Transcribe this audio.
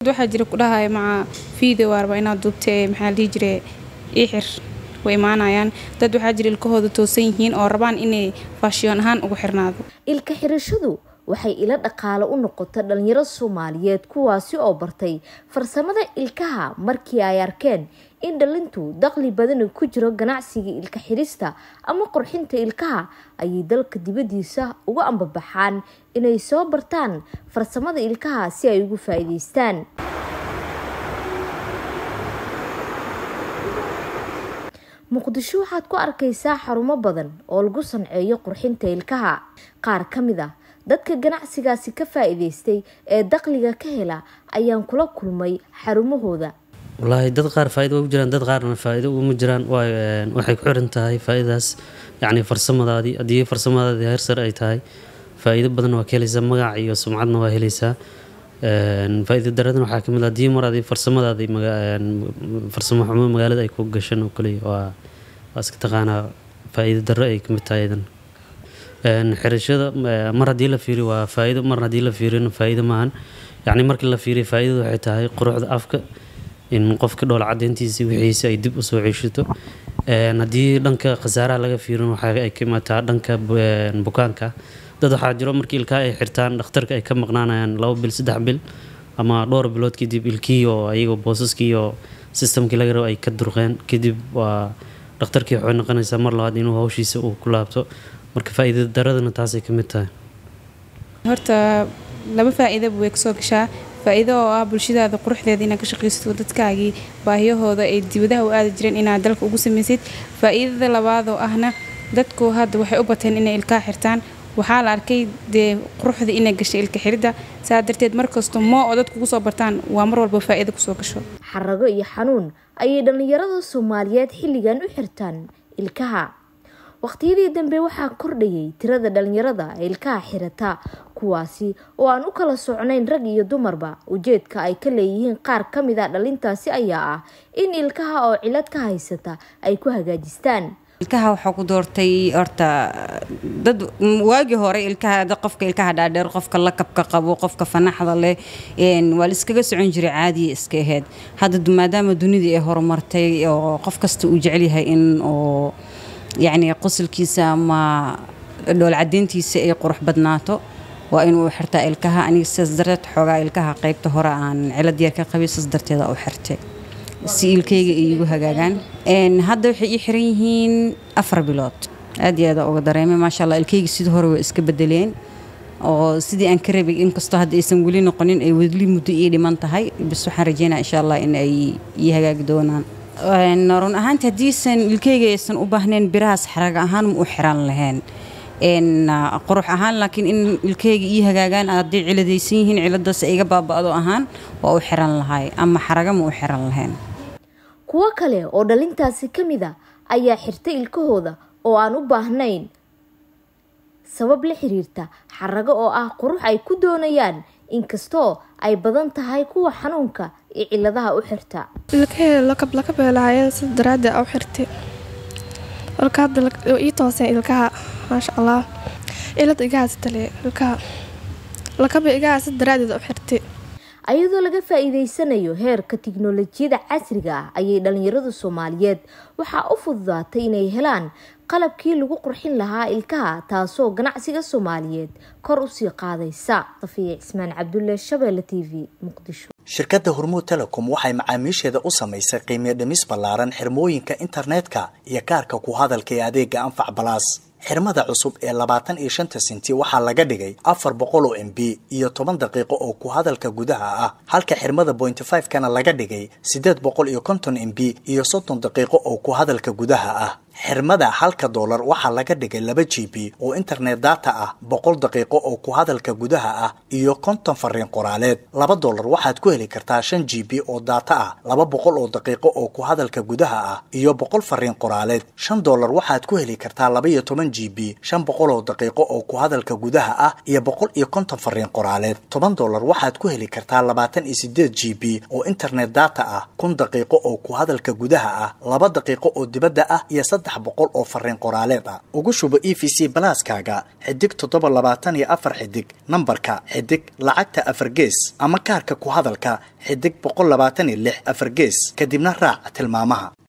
waxaa jira ku dhahaya maca video waarba inaad duubtee maxaa la dhihi jire ii xir way imaanayaan dad waxaa jira ilkahooda toosan yihiin oo rabaan inay faashiyoon ahaan ugu xirnaado ilka xirashadu waxay ila dhaqaalo u noqota dhalinyaro soomaaliyeed kuwaasi oo bartay farsamada ilkaha markii ay arkeen in dhalintu daqli badani ku jiro ganacsiga ilka xirista ama qurxinta ilkaha ayay dalka dibadiisa uga ambabaxaan inay soo bartaan farsamada ilkaha si ay ugu faa-iideystaan muqdisho waxaad ku arkaysaa xarumo badan oo lagu sanceeyo qurxinta ilkaha qaar ka mid ah dadka ganacsigaasi ka faa-iideystay ee daqliga ka hela ayaan kula kulmay xarumahooda wallaahi dad qaar faa'ido ugu jiraan dad qaarna faa'iido uguma jiraan waxay ku xiran tahay faa'iidaas yacni farsamadaadii haddii farsamadaadii heer sare ay tahay faa'iido badan waa ka helaysaa magac iyo sumcadna waa helaysaa faa'iido daradana waxaa kamid ah haddii mar adii farsamadaadii farsamo xumo magaalada ay ku gashan oo kaliya waa waa iska taqaanaa faa'iido darro ay kamid tahay idan xirashada mar haddii la fiiriyo waa faa'iido mar haddii la fiiriyona faa'iido maahan yacni markii la fiiriyo faa'iidadu waxay tahay quruxda afka in qofka dhool cadeyntiisa wixiisa ay dib usoo ceshato haddii dhanka khasaaraha laga fiirin waxa ay ka imaataa dhanka bukaanka dad waxaa jiro markii ilkaha ay xirtaan dhakhtarka ay ka maqnaanayaan labo bil saddex bil ama dhowr bilood kadib ilkihii oo ayagoo boosaskii iyo sistamkii laga rabo ay ka durqeen kadib waa dhakhtarkii waxay noqonaysaa mar labaad inuu hawshiisa uu ku laabto marka faa'iida daradana taasay ka mid tahay horta laba faa-iidaba way kasoo gashaa faa-iido oo ah bulshadaada quruxdeeda inaad ka shaqaysato dadkaagii baahiyahooda ay dibadaha u aadi jireen inaad dalka ugu samaysid faa-iidada labaadoo ahna dadku hadda waxay u bateen inay ilkaa xirtaan waxaa la arkay dee quruxda inay gashay ilka xiridda saa darteed markasta moo oo dadku ugu soo bartaan waa mar walba faa-iido kusoo gasho xarago iyo xanuun ayay dhallinyarada soomaaliyeed xilligan u xirtaan ilkaha waqtiyadii dambe waxaa kordhayay tirada dhalinyarada ee ilkaha xirata kuwaasi oo aan u kala socnayn rag iyo dumarba ujeedka ay ka leeyihiin qaar ka mid a dhalintaasi ayaa ah in ilkaha oo cilad ka haysata ay ku hagaajistaan ilkaha waxaa ku doortay horta dad waagii hore ilkaha qofka ilkaha dhaadheer qofka lakabka qabo qofka fanaxda leh waa la iskaga socon jiray caadiya iska aheyd hadda maadaama dunidii ay horumartay oo qof kasta uu jecelyahay in oo yacni qosolkiisa ama dhool cadeyntiisa ay qurux badnaato waa inuu xirtaa ilkaha aniga sidaas darteed xoogaa ilkaha qaybta hore aan cilad yar ka qabay sidaas darteeda u xirtay si ilkayga ay igu hagaagaan hadda waxay ii xiran yihiin afar bilood aad iyo aada uga dareemay maasha allah ilkayga sidii hore waa iska bedeleen oo sidii aan ka rabay inkastoo hadda aysan weli noqonin ay weli muddo ii dhiman tahay bis waxaan rajeynaa insha allah in ay ii hagaagi doonaan run ahaanti haddiisan ilkeyga aysan u baahnayn birahaas xaraga ahaan ma u xiran lahayn qurux ahaan laakiin in ilkeyga ii hagaagaan hadday ciladaysan yihiin ciladaas iga baaba'do ahaan waa u xiran lahay ama xaraga ma u xiran lahayn kuwo kale oo dhalintaasi ka mid a ayaa xirtay ilkahooda oo aan u baahnayn sabab la xiriirta xarago oo ah qurux ay ku doonayaan inkastoo ay badan tahay kuwa xanuunka iyo ciladaha u xirta ilkahee lakab lakabay lahaayeen si daraaddeed u xirtay ilka hadda ii tooseen ilkaha maasha allah cilad igaha sitale ilkaha lakaba igaha si daraaddeed u xirtay ayadoo laga faa-iideysanayo heerka tiknolojiyada casriga ah ayay dhalinyarada soomaaliyeed waxaa u fududaatay inay helaan qalabkii lagu qurxin lahaa ilkaha taasoo ganacsiga soomaaliyeed kor usii qaadaysa safiya cismaan cabdulle shabeelle t v muqdisho shirkadda hormuud telecom waxay macaamiisheeda u samaysay qiimiyo dhimis ballaaran xirmooyinka internetka iyo kaarka ku hadalka ee adeega anfac balaas xirmada cusub ee labaatan iyo shanta senti waxaa laga dhigay afar boqol oo m b iyo toban daqiiqo oo ku hadalka gudaha ah halka xirmada pointy five kana laga dhigay siddeed boqol iyo konton m b iyo soddon daqiiqo oo ku hadalka gudaha ah xirmada halka doolar waxaa laga dhigay laba g b oo internet data ah boqol daqiiqo oo ku hadalka gudaha ah iyo konton fariin qoraaleed laba doolar waxaad ku heli kartaa shan g b oo data ah laba boqol oo daqiiqo oo ku hadalka gudaha ah iyo boqol fariin qoraaleed shan doolar waxaad ku heli kartaa laba iyo toban g b shan boqol oo daqiiqo oo ku hadalka gudaha ah iyo boqol iyo konton fariin qoraaleed toban doolar waxaad ku heli kartaa labaatan iyo sideed g b oo internet data ah kun daqiiqo oo ku hadalka gudaha ah laba daqiiqo oo dibadda ah iyo saddex boqol oo fariin qoraaleed ah ugu shubo e v c balaaskaaga xidig toddoba labaatan iyo afar xidig nambarka xidig lacagta afar gees ama kaarka ku hadalka xidig boqol labaatan iyo lix afar gees kadibna raac tilmaamaha